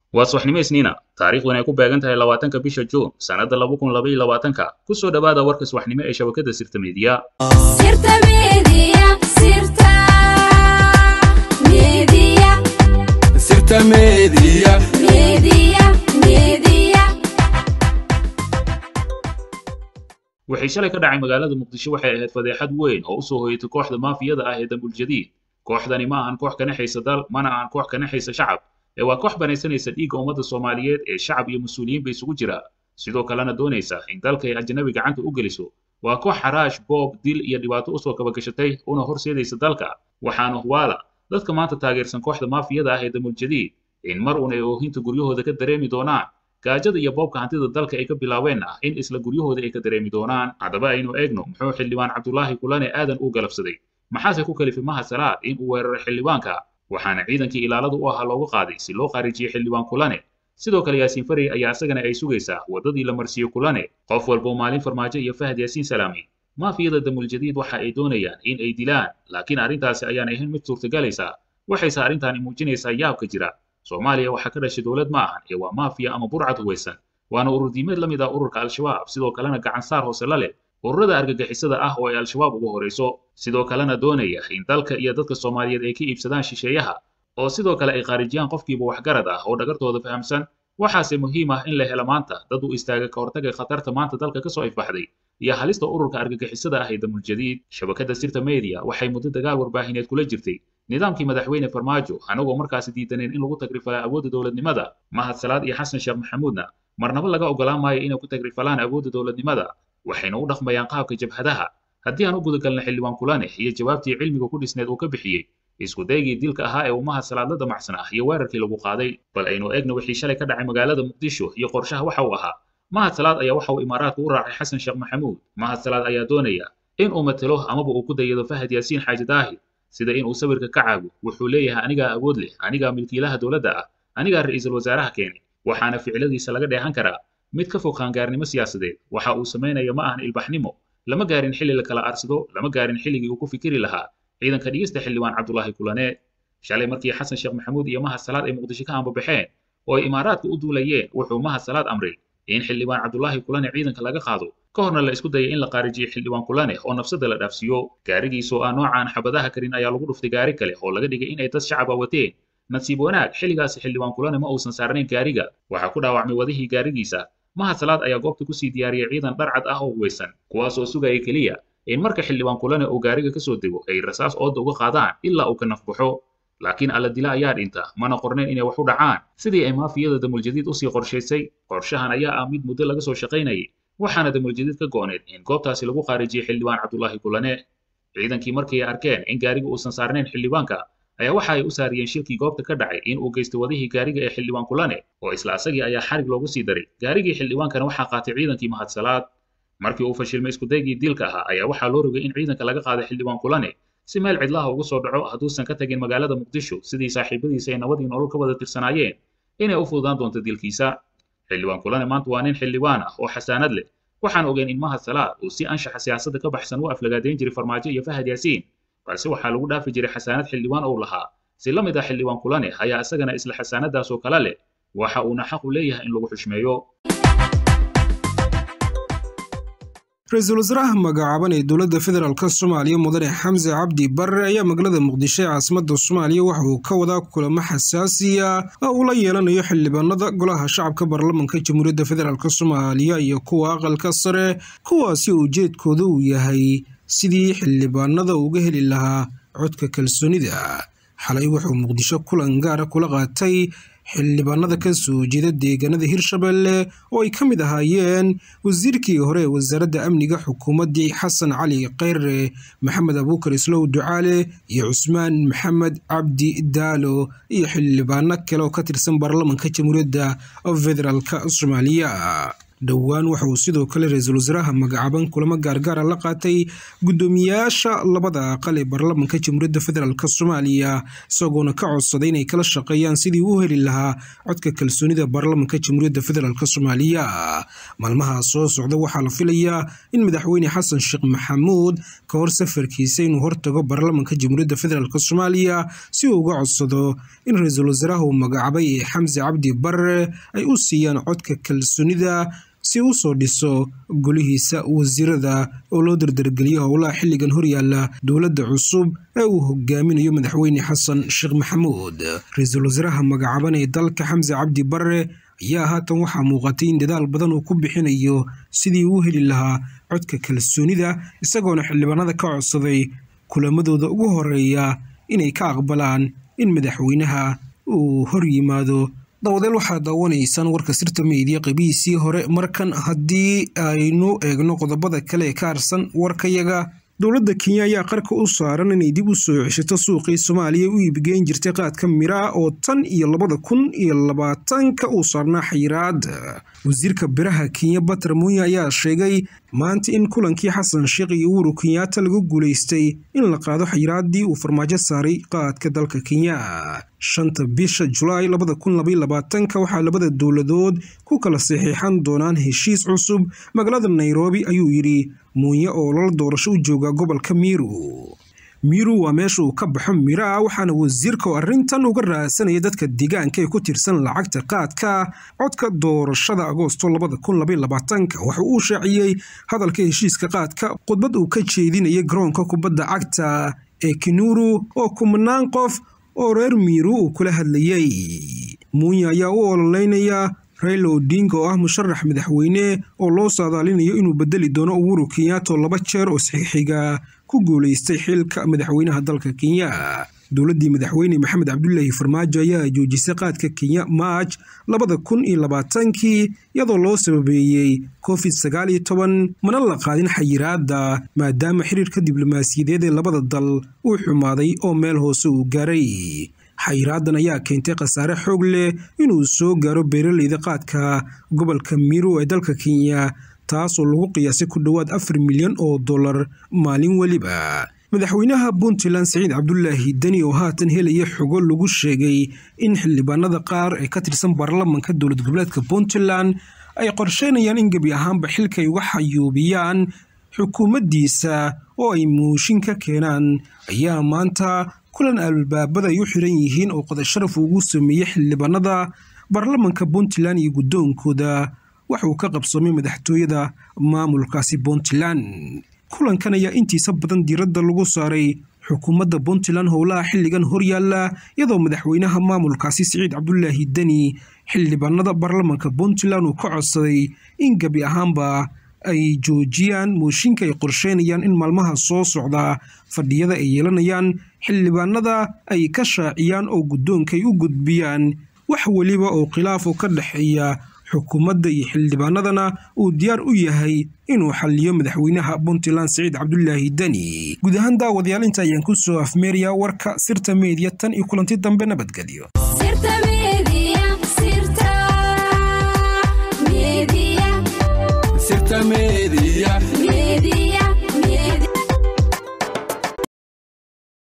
waa subaxnimo isniina taariikhduna ay ku beegan tahay labaatanka bisha juun sannadda laba kun laba iyo labaatanka ku soo dhowaada warka subaxnimo ee shabakadda sirta meediya Sirta Media, Sirta Media, Sirta Media. Media, Media. waxay shalay ka dhacay magaalada muqdisho waxay ahayd fadeexad weyn oo u soo hoyatay kooxda maafiyada ah ee dambul jadiid kooxdani ma ahan koox ka naxaysa dal mana ahan koox ka naxaysa shacab ee waa koox banaysanaysa dhiigga ummadda soomaaliyeed ee shacab iyo mas-uuliyiinba isugu jira sidoo kalena doonaysa in dalka ay ajnabi gacanta u geliso waa koox xaraash boob dil iyo dhibaato usoo kabagashatay una horseedaysa dalka waxaana huwaala dadka maanta taageersan kooxda maafiyada ah ee dambul jadiid in mar uun ay oohinta guryahooda ka dareemi doonaan gaajada iyo boobka hantida dalka ay ka bilaabeen ah in isla guryahooda ay ka dareemi doonaan haddaba aynu eegno muxuu xildhibaan cabdulaahi kulane aadan u galabsaday maxaase ku kalifay maha salaad in uu weeraray xildhibaanka waxaana ciidankii ilaalada u ahaa loogu qaaday si loo khaarijiyey xildhibaan kulane sidoo kale yaasiin farey ayaa isagana ay sugaysaa waddadii la marsiiyey kulane qof walboo maalin farmaajo iyo fahad yaasiin salaami maafiyada damul jadiid waxa ay doonayaan in ay dilaan laakiin arrintaasi ayaan ahayn mid suurtagalaysa waxayse arrintaani muujinaysaa yaabka jira soomaaliya waxaa ka dhashay dowlad ma ahan ee waa maafiya ama burcad huwaysan waana urur diimeed la mid ah ururka al-shabaab sidoo kalena gacan saar hoose la leh ururada argagixisada ah oo ay al-shabaab ugu horayso sidoo kalena doonaya in dalka iyo dadka soomaaliyeed ay ka iibsadaan shisheeyaha oo sidoo kale ay khaarijiyaan qofkiiba waxgarad ah oo dhagartooda fahamsan waxaase muhiim ah in la helo maanta dad u istaaga ka hortaga khatarta maanta dalka kasoo ifbaxday iyo halista ururka argagixisada ah ee damul jadiid shabakadda sirta media waxay muddo dagaal warbaahineed kula jirtay nidaamkii madaxweyne farmaajo anagoo markaasi diidaneen in lagu tagrifalaa awoodda dowladnimada mahad salaad iyo xasan sheekh maxamuudna marnaba laga ogolaan maayo inay ku tagrifalaan awoodda dowladnimada waxayna u dhaqmayaan qaabka jabhadaha haddii aan u gudagalna xildhibaan kulane iyo jawaabtii cilmiga ku dhisneed uu ka bixiyey isku daygii dilka ahaa ee uu mahad salaad la damacsan ah iyo weerarkii lagu qaaday bal aynu eegna wixii shalay ka dhacay magaalada muqdisho iyo qorshaha waxa uu ahaa mahad salaad ayaa waxa uu imaaraadka u raacay xasan sheekh maxamuud mahad salaad ayaa doonaya in uu matelo amaba uu ku dayado fahad yaasiin xaaji daahir sida in uu sawirka ka caago wuxuu leeyahay anigaa awood leh anigaa milkiilaha dowladda ah anigaa ra'iisul wasaaraha keenay waxaana ficiladiisa laga dheehan karaa mid ka fog qaangaarnimo siyaasadeed waxa uu samaynaya ma ahan ilbaxnimo lama gaarin xilli la kala aarsado lama gaarin xilligii uu ku fikiri lahaa ciidanka dhigista xildhibaan cabdulaahi kulane shalay markii xasan sheekh maxamuud iyo mahad salaad ay muqdisho ka ambabaxeen oo ay imaaraadka u duulayeen wuxuu mahad salaad amray in xildhibaan cabdulaahi kulane ciidanka laga qaado ka horna la isku dayay in la qaarijiyo xildhibaan kulane oo nafsada la dhaafsiiyo gaarigiisoo aan noocaan xabadaha karin ayaa lagu dhuftay gaari kale oo laga dhigay in ay dad shacaba wateen nasiib wanaag xilligaasi xildhibaan kulane ma uusan saarnayn gaariga waxaa ku dhaawacmay wadihii gaarigiisa mahad salaad ayaa goobta kusii diyaariyey ciidan dharcad ah oo huwaysan kuwaas oo sugaya keliya in marka xildhibaan kulane uu gaariga ka soo dego ay rasaas ooda uga qaadaan ilaa uu ka nafbaxo laakiin alla dila ayaa dhinta mana qornayn inay wax u dhacaan sidii ay maafiyada damuljadiid usii qorshaysay qorshahan ayaa ah mid muddo laga soo shaqaynayay waxaana damuljadiid ka go'need in goobtaasi lagu khaarijiyey xildhibaan cabdulaahi kulane ciidankii markii ay arkeen in gaariga uusan saarnayn xildhibaanka ayaa waxa ay u saariyeen shirkii goobta ka dhacay in uu geystay wadihii gaariga ee xildhibaan kulane oo isla asagii ayaa xarig loogu sii daray gaarigii xildhibaankana waxaa qaatay ciidankii mahad salaad markii uu fashilmay iskudaygii dilka ahaa ayaa waxaa loo rogay in ciidanka laga qaaday xildhibaan kulane si meel cidlaha ugu soo dhaco hadduusan ka tagin magaalada muqdisho sidii saaxiibadiisa ay nabadii nolol ka wada tirsanaayeen inay u fududaan doonto dilkiisa xildhibaan kulane maanta waa nin xildhibaan ah oo xasaanad leh waxaan ogeyn in mahad salaad uu si anshaxa siyaasadda ka baxsan u aflagaadeyn jiray farmaajo iyo fahad yaasiin balse waxaa lagu dhaafi jiray xasaanad xildhibaan uu lahaa si la mid ah xildhibaan kulane ayaa isagana isla xasaanadaas oo kale leh waxa uuna xaq u leeyahay in lagu xushmeeyo ra-iisul wasaaraha magacaaban ee dowladda federaalk soomaaliya mudane xamse cabdi barre ayaa magaalada muqdisho ee caasimadda soomaaliya waxa uu ka wadaa kulamo xasaasiya oo uu la yeelanayo xildhibaanada golaha shacabka baarlamanka jamhuuriyadda federaalk soomaaliya iyo kuwa aqalka sare kuwaasi ujeedkooda uu yahay sidii xildhibaanada uga heli lahaa codka kalsoonida xalay wuxuu muqdisho kulan gaara kula qaatay xildhibaanada ka soo jeeda deegaanada hirshabelle oo ay ka mid ahaayeen wasiirkii hore ee wasaaradda amniga xukuumaddii xasan cali kheyre maxamed abuukar islow ducaale iyo cusmaan maxamed cabdi daalo iyo xildhibaano kale oo ka tirsan baarlamanka jamhuuriyadda federaalk soomaaliya dhowaan waxa uu sidoo kale ra-iisul wasaaraha magacaaban kulamo gaargaara la qaatay guddoomiyaasha labada aqal ee baarlamanka jamhuuriyadda federaalk soomaaliya isagoona ka codsaday inay kala shaqeeyaan sidii u heli lahaa codka kalsoonida baarlamanka jamhuuriyadda federaalk soomaaliya maalmaha soo socda waxaa la filayaa in madaxweyne xasan sheekh maxamuud ka hor safarkiisa inuu hortago baarlamanka jamhuuriyadda federaalk soomaaliya si uu uga codsado in ra-iisul wasaaraha uu magacaabay ee xamse cabdi barre ay u siiyaan codka kalsoonida si u soo dhiso golihiisa wasiirada oo loo dardargeliyo howlaha xilligan horyaala dowladda cusub ee uu hogaaminayo madaxweyne xasan sheekh maxamuud ra-iisul wasaaraha magacaaban ee dalka xamse cabdi barre ayaa haatan waxaa muuqatay in dadaal badan uu ku bixinayo sidii uu heli lahaa codka kalsoonida isagoona xildhibaanada ka codsaday kulamadooda ugu horeeya inay ka aqbalaan in madaxweynaha uu hor yimaado dawadeel waxaad daawanaysaan warka sirta meediya qabiisii hore markan haddii aynu eegno qodobada kale ee ka harsan warkayaga dowladda kenya ayaa qarka u saaran inay dib u soo ceshato suuqii soomaaliya u iibgeyn jirtay qaadka miraa oo tan iyo labada kun iyo labaatanka uu saarnaa xayiraad wasiirka biraha kenya bater munya ayaa sheegay maanta in kulankii xasan sheekh iyo uhuru kenyaata lagu guulaystay in la qaado xayiraaddii uu farmaajo saaray qaadka dalka kenya shanta bisha julaay labada kun labaiyo labaatanka waxaa labada dowladood ku kala saxiixan doonaan heshiis cusub magaalada nairobi ayuu yidhi muunye oo lala doorasho u jooga gobolka miiru miiru waa meesha uu ka baxo miraa waxaana wasiirka oo arrintan uga raadsanaya dadka deegaanka ee ku tirsan lacagta qaadka codka doorashada agoosto labada kun labaiyo labaatanka waxa uu shaaciyey hadalka heshiiska qaadka khudbad uu ka jeedinayay garoonka kubadda cagta ee kinuru oo kumnaan qof oo reer miiru uu kula hadlayey muunya ayaa u ololeynaya raila odinga oo ah musharax madaxweyne oo loo saadaalinayo inuu bedeli doono uhuru kenyaata oo laba jeer oo saxiixiga ku guulaystay xilka madaxweynaha dalka kenya dowladdii madaxweyne maxamed cabdulaahi farmaajo ayaa joojisay qaadka kenya maaj labada kun iyo labaatankii iyadoo loo sababeeyey covid sagaal iyo toban mana la qaadin xayiraadda maadaama xiriirka diblomaasiyadeed ee labada dal uu xumaaday oo meel hoose uu gaaray xayiraadan ayaa keentay khasaare xoog leh inuu soo gaaro beeraleyda qaadka gobolka miru ee dalka kenya taasoo lagu qiyaasay ku dhowaad afar milyan oo dollar maalin weliba madaxweynaha puntland siciid cabdulaahi deni oo haatan helaya xogo lagu sheegay in xildhibaanada qaar ee ka tirsan baarlamanka dowlad goboleedka puntland ay qorsheynayaan in gebi ahaanba xilka ay uga xayuubiyaan xukuumaddiisa oo ay muushin ka keenaan ayaa maanta kulan albaabada ay u xiran yihiin oo qodasharaf ugu sameeyey xildhibaanada baarlamanka puntland iyo guddoonkooda waxa uu ka qabsoomay madaxtooyada maamulkaasi puntland kulankan ayaa intiisa badan diiradda lagu saaray xukuumadda puntland howlaha xilligan horyaalla iyadoo madaxweynaha maamulkaasi siciid cabdulaahi deni xildhibaanada baarlamanka puntland uu ka codsaday in gebi ahaanba ay joojiyaan mooshinka ay qorsheynayaan in maalmaha soo socda fadhiyada ay yeelanayaan xildhibaanada ay ka shaaciyaan oo guddoonka ay u gudbiyaan wax weliba oo khilaaf oo ka dhexeeya xukuumadda iyo xildhibaanadana uu diyaar u yahay inuu xaliyo madaxweynaha puntland siciid cabdulaahi deni guud ahaan daawadayaal inta ayaan ku soo afmeerayaa warka sirta meediya tan iyo kulanti dambe nabadgelyo sirta